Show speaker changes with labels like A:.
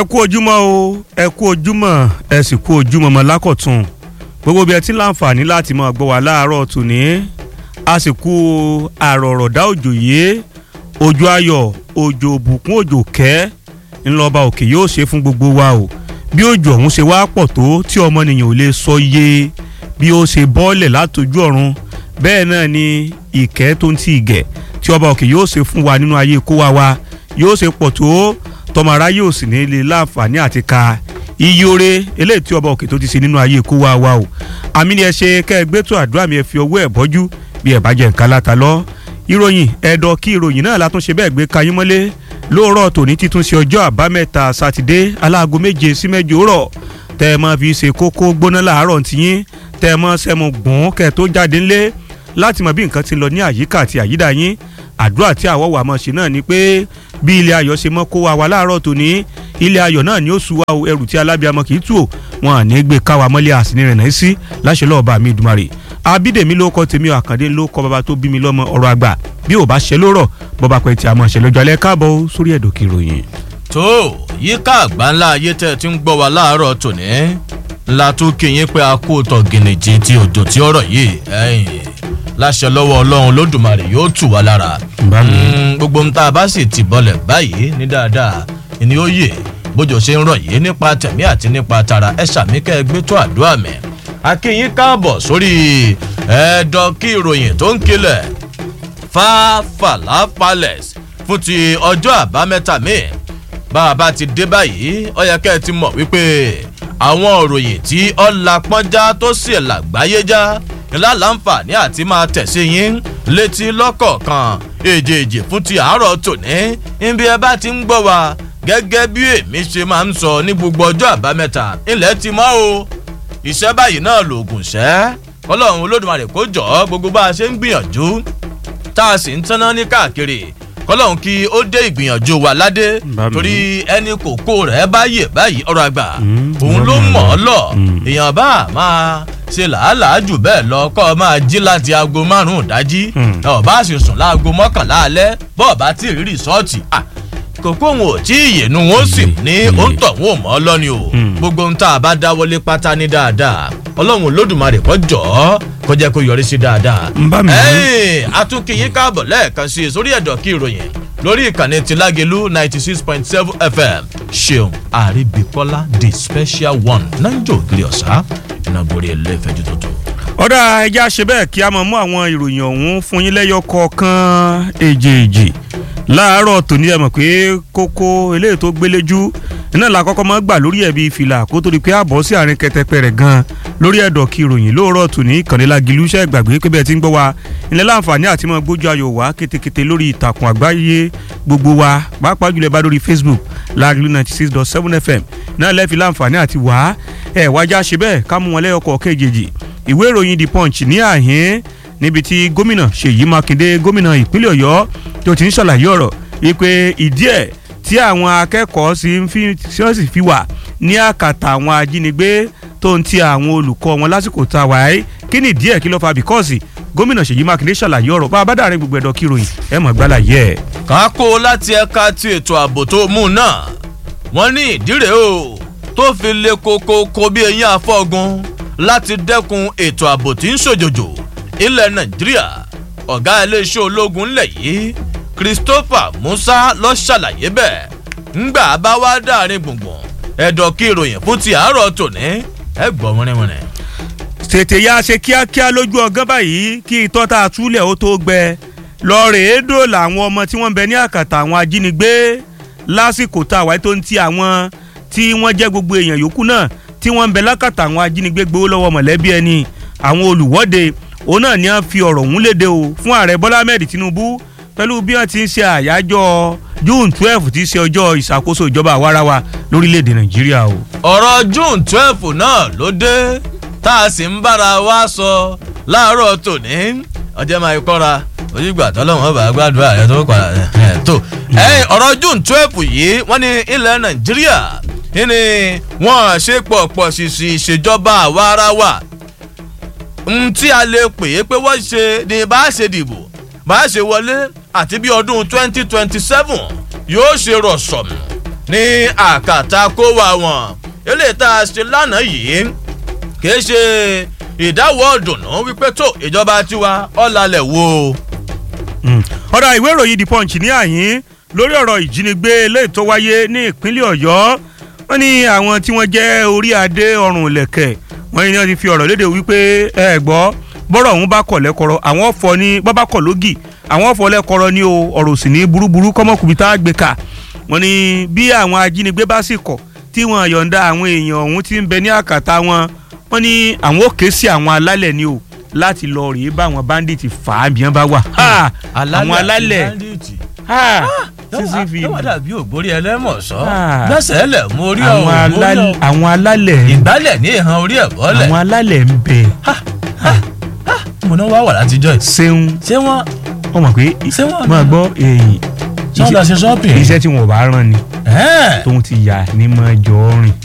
A: kú ojúmọ́ o ẹ kú ojúmọ́ ẹ sì kú ojúmọ́ mọ́ lákọ̀tún gbogbo bí ẹ ti ń láǹfààní láti máa gbọ́ wá láàárọ̀ tòní a sì kú àrọ̀rọ̀dá òjò yìí òjò ayọ̀ òjò òbùkún òjò kẹ́ ńlọba òkè yóò ṣe fún gbogbo wa o bí òjò ọ̀hún ṣe wá pọ̀ tó tí ọmọnìyàn ò lè sọ iye bí ó ṣe bọ́ọ̀lẹ̀ látọjú ọ̀run bẹ́ẹ̀ náà ni ìkẹ́ tó ń ti ìgẹ̀ tí ọba òkè yóò ṣe fún wa nínú ayé kó wa wa yóò ṣe pọ̀ tó tọmọ aráyé ò sì ní lè láǹfààní àti ka iye oore eléyìí tí ọba òkè tó ti ṣe nínú ayé kó wa wa o àmì ni ẹ ṣe kẹ́ ẹ gbé tó àdúrà mi ẹ fi ọwọ́ ẹ̀ bọ́jú bí ẹ bá jẹ nǹkan láta lọ ìròyìn ẹ̀dọ̀ kí ìròyìn náà látúnṣe bẹ́ẹ̀ gbé kayín mọ́lé lóòrọ̀ tòní títún ṣe ọjọ́ àbámẹ́ta sátidé aláago méje sí mẹ́jọ rọ̀ tẹ́ ẹ máa fi ṣe kókó gbóná láàárọ̀ tiyín tẹ́ ẹ máa ṣẹ́mu gbọ̀n kẹ́ ẹ tó jáde ńlé láti mọ bí nǹkan ti lọ ní àyíká àti àyídà yín àdúrà tí àwọ̀ wà mọ̀ ṣe náà ni pé bí ilé ayọ̀ ṣe mọ́ kó wa wá láàárọ̀ tòní ilé ayọ̀ náà ni ó su wa o ẹrù tí alábíàmọ kì í tù o wọn à ní gbé káwa mọ́lẹ̀ àsìní rẹ̀ náà sí láṣẹ lọ́ọ̀bà mi dùmarè abídèmí ló kọ́ tèmi àkàndé ló kọ́ bàbá tó bí mi lọ́mọ ọ̀rọ̀ àgbà bí ò bá ṣe lórọ̀ bọ́ba pẹ̀ tí a mọ̀ ṣe lọ́jọ́ alẹ́ káàbọ̀ sórí ẹ̀dọ̀ kìròyìn.
B: tó yíká àgbáńlá ayé tẹ́ ẹ ti ń gbọ́ wa láàárọ̀ tòní ńlá tó kéyìn pé a kó tọ̀ gìnìjì ti òjò tí ọ̀rọ̀ yìí ẹ̀yìn láṣẹ lọ́wọ́ ọlọ́run lódùmarè yóò tù wá lára gbogbo ń tá a bá sì ti bọ́lẹ̀ báyìí ní dáadáa ni ó yè bójú ṣe ń rọ̀ yìí nípa tẹ̀mí àti nípa tara ẹ ṣàmì kẹ́ ẹ gbé tó àdúrà mi akínyín káàbọ̀ sórí ẹ̀ẹ́dọ̀ kí ìròyìn tó ń kilẹ̀ fàfàlà palace fún ti ọjọ́ àbámẹ́ta míì bá a bá ti dé báyìí ó yẹ kẹ́ ẹ ti mọ̀ wípé àwọn òròyìn tí ọ̀la pọ́njá tó sì làgbáyé já ńlá láǹfààní àti máa tẹ̀sí yín létí lọ́kọ̀ọ̀kan èjèèjì fún ti àárọ̀ tòní níbi ẹ bá ti ń gbọ́ wa gẹ́gẹ́ bí èmi ṣe máa ń sọ ní gbogbo ọjọ́ àbámẹ́ta ilẹ̀ ti mọ́ o iṣẹ́ báyìí náà lòògùn ṣẹ́ ọlọ́run olódùmarè kó jọ gbogbo bá a ṣe ń gbìyànjú tá a sì ń tanná ní káàkiri kọlọ́run kí ó dé ìgbìyànjú wa ládé torí ẹni kòkó rẹ̀ bá yè báyìí ọ̀rọ̀ àgbà òun ló mọ̀ ọ́ lọ èèyàn bá máa ṣe làálàá jù bẹ́ẹ̀ lọ kọ́ ọ máa jí láti aago márùn-ún dájí ọ̀bá sì sùn láago mọ́kànlá alẹ́ bọ́ọ̀ bá tí ì rí rìsọ́ọ̀tì kòkó òun ò tí ì yènú wọn sì ní òǹtọ̀ wọn ò mọ́ ọ lọ́ni o gbogbo ohun tá a bá dáwọlé pátá ní dáadáa ọlọ́run olódùmarè kọ́ jọ̀ ọ́ kó jẹ́ kó yọrí sí dáadáa. atúnkìyín káàbọ̀ lẹ́ẹ̀kan sí i sórí ẹ̀dọ̀ kí ìròyìn lórí ìkànnì tìlágẹ̀lú ninety six point seven fm ṣeun àríbíkọ́lá the special one nájò ògiri ọ̀sá ìnagbórí ẹlẹ́fẹ̀ẹ́jú tuntun.
A: ọ̀dà ẹja ṣe bẹ́ẹ̀ kí a mọ̀ mú àwọn ìròyìn ọ̀hún fún yín lẹ́yọ kọ̀ọ̀kan èjèèjì láàárọ̀ tòní ẹ mọ̀ pé kókó eléyìí tó gbéléjú iná la kọ́kọ́ máa gbà lórí ẹ̀bí fìlà kó tó di pé àbọ̀ sí àárín kẹtẹpẹ rẹ̀ gan lórí ẹ̀dọ̀ kí ìròyìn lóòrọ̀ tòní kànlélágìlú iṣẹ́ ìgbàgbé pé bẹ́ẹ̀ ti ń gbọ́ wa ilẹ̀ láǹfààní àti máa gbójú ayò wá kétékété lórí ìtàkùn àgbáyé gbogbo wa pàápàá jùlọ bá lórí facebook lágìlú ninety six dot seven fm náà lẹ́ẹ̀fi láǹfààní àti wá ẹ̀ wájà ṣe bẹ́ẹ̀ ká mú wọn lẹ́yọkọ̀ kejì ìwé ìròyìn the punch ní àhín níbi tí gómìnà ṣèyí mákindé gómìnà ìpínlẹ̀ ọ̀yọ́ tó ti ń ṣàlàyé ọ̀rọ̀ wípé ìdí ẹ̀ tí àwọn akẹ́kọ̀ọ́ sì ń fi wọ́n sì fi wà ní àkàtà àwọn ajínigbé tó ń ti àwọn olùkọ́ wọn lásìkò tá a wà ẹ́ kí ni ìdí ẹ̀ kí ló fa bíkọ́ọ̀sì gómìnà ṣèyí mákindé ṣàlàyé ọ̀rọ̀ bá a bá dàrin gbogbo ẹ̀dọ̀ kíròyìn ẹ̀ mọ̀ gbálà yẹ ẹ̀.
B: kákó láti ẹ̀ka ti ètò ààbò tó mú un náà wọ́n ní ìdírè o tó fi le koko ko bí eyín afọ́gun láti dẹ́kun ètò ààbò tí ń ṣòjòjò ilẹ̀ nàìjíríà ọ̀gá iléeṣẹ́ ológun ńlẹ̀ yìí christopher musa lọ ṣàlàyé bẹ́ẹ̀ ńgbà bá wá dáàrin gbùngbùn ẹ̀dọ̀ kí ìròyìn fún ti àárọ̀ tòní ẹ gbọ́ wọ́nrẹ́wọ́nrẹ́.
A: tètè ya ṣe kíákíá lójú ọgán báyìí kí itọ́ tá a túlẹ̀ ó tó gbẹ lọ́ọ̀rẹ́ èédò làwọn ọmọ tí wọ́n ń bẹ ní àkàtà àwọn ajínigbé lásìkò tá a wáyé tó ń ti àwọn tí wọ́n jẹ́ gbogbo èèyàn yòókù náà tí wọ́n ń bẹ lákàtà àwọn ajínigbé gbowó lọ́wọ́ mọ̀lẹ́bí ẹni àwọn olùwọ́de òun náà ni wọ́n fi ọ̀rọ̀ ọ̀hún léde o fún ààrẹ bọ́lá ahmed tinubu pẹ̀lú bí wọ́n ti ń ṣe àyájọ́ june twelve ti ṣe ọjọ́ ìṣàkóso ìjọba àwarawa lórílẹ̀‐èdè nàìjíríà o.
B: ọ̀rọ̀ june twelve náà ló dé tá a sì ń bára wa sọ láàárọ̀ tòní ọjọ́ máa kọ́ra ojúgbà tọ́lọ́wọ́n bá gbàdúrà rẹ tó padà ẹ̀ tó. ọ̀rọ̀ june twelve yìí wọ́n ní ilẹ̀ nàìjíríà ní wọ́n ṣe pọ̀pọ̀ ṣìṣì ìṣèjọba àwarawa n tí a lè pè é pé wọ́n ṣe ni bá a ṣe dìbò bá a ṣe wọlé àti bí ọdún twenty twenty seven yóò ṣe rọ̀ṣọ̀mù ní àkàtà kó wa wọn eléyìí tá a ṣe lánàá yìí kì í ṣe ìdáwọ́ ọ̀dùnnú wípé tó ìjọba tiwa ọ̀làlẹ̀ wo.
A: ọ̀rọ̀ ìwé ìròyìn the punch ní àyín lórí ọ̀rọ̀ ìjínigbé eléyìí tó wáyé ní ìpínlẹ̀ ọ̀yọ́ wọ́n ní àwọn tí wọ́n jẹ́ orí adé ọrùn ìlẹ̀kẹ̀ wọ́n ní wọ́n ti fi ọ̀rọ̀ léde wípé ẹ gbọ́ bọ́rọ̀ ọ̀hún bá kọ̀ lẹ́kọ̀rọ̀ àwọn ọ̀fọ̀ ní bọ́bá kọ̀ lógì àwọn ọ̀fọ̀ lẹ́kọ̀rọ̀ ní o ọ̀rọ̀ sì ní burúburú kọ́mọkùnrin tá a gbé ka wọ́n ní bí àwọn ajínigbé bá sì kọ̀ tí wọ́n yọ̀ǹda àwọn èèyàn ọ̀hún tí ń bẹ ní àkàtà wọn wọ́n ní àwọn ò ké sí àwọn alálẹ̀ ni o láti lọ rèé bá àwọn bandit fà á bí wọ́n bá wà. àwọn alálẹ̀
B: sísí fi yóò dàbí ògbórí ẹlẹ́mọ̀sọ́
A: Ah.
B: gbẹ́sẹ̀ lẹ̀ mú orí
A: àwọn
B: ọ̀hún
A: alálẹ̀ àwọn alálẹ̀
B: ìgbálẹ̀ ní ìhan orí ẹ̀ bọ́lẹ̀
A: àwọn alálẹ̀ ń bẹ
B: mo náà wá wà látijọ́ yìí
A: ṣeun
B: ṣé wọ́n
A: wọ́n mọ̀ pé
B: Ṣé wọ́n
A: máa gbọ́ èyí
B: ṣé wọ́n lọ ṣe shopping
A: iṣẹ́ tí wọn ò bá rán ni
B: Ẹ́ẹ̀.
A: tóun ti yà ní máa jọ ọ́ rìn